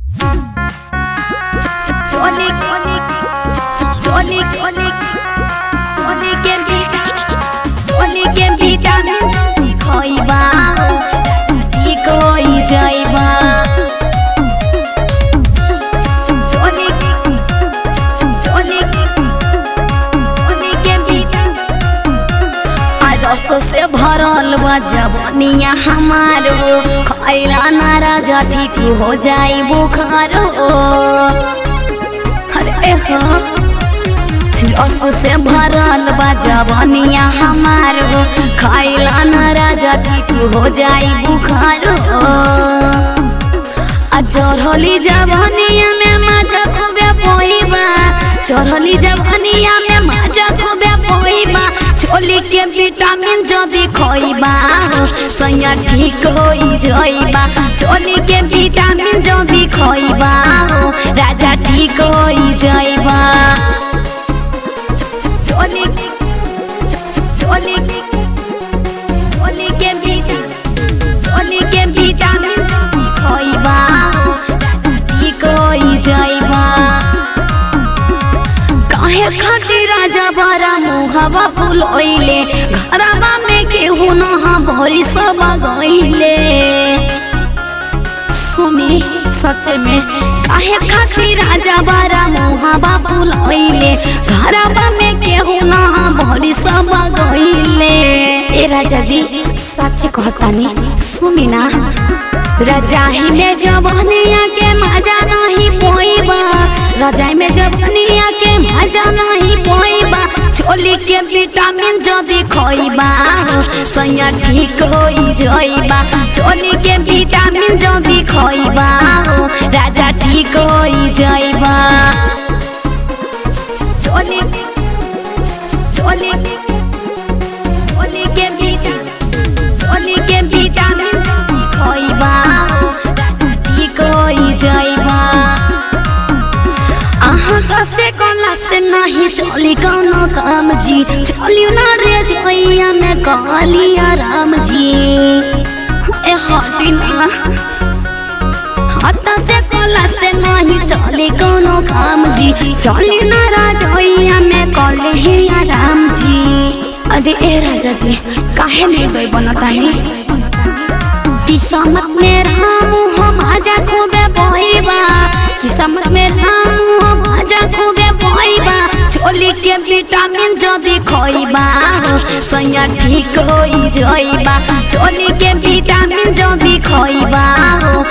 Johnny, Johnny, Johnny, Johnny, Johnny can be Johnny can be done. खइबा ठीक होइ जाइबा Johnny, Johnny, Johnny can be done. आ रसों से भरल बा जवनिया हमार हो खैला ना राजा ठीक हो जाई बुखार हो अरे हो रस से भरल बा जवनिया हमार हो खैला ना राजा ठीक हो जाई बुखार हो आ चढ़ली जवनिया में मजा खूबे पोइबा चढ़ली जवनिया में मजा खूबे पोइबा छोली के विटामिन जदी खोइबा हो सैया ठीक होई जइबा छोली के विटामिन जदी खोइबा हो राजा ठीक होई जइबा छोली छोली छोली के विटामिन छोली के विटामिन जदी खोइबा हो ठीक होई जइबा काहे खातिर राजा बारा मुहवा फुलइले घरवा में केहू नहा भरी सब गइले सुनी सच में काहे खातिर राजा बारा मुहवा फुलइले घरवा में केहू नहा भरी सब गइले ए राजा जी सच कहतानी सुनी ना रजाई में जवानिया के मजा नहीं पोइबा रजाई में जवानिया के मजा नहीं पोइबा छोली के विटामिन जदी खोइबा हो सैया ठीक होई जइबा छोली के विटामिन जदी खोइबा हो राजा ठीक होई जइबा छोली छोली छोली के विटामिन छोली के विटामिन खइबा ठीक होई जइबा अहाँ कसे कला से नहीं चली कौनो काम जी चलियो ना रे जइया में कहलिया राम जी ए हटी ना हाथ से कला से नहीं चली कौनो काम जी चली ना राजैया में कहलिया राम जी अरे ए राजा जी काहे नहीं गई बनतानी किस्मत में राम हो माजा खूबे बोइबा किस्मत में राम हो माजा खूबे बोइबा छोली के विटामिन जदी खोइबा हो सैया ठीक होई जइबा छोली के विटामिन जदी खोइबा हो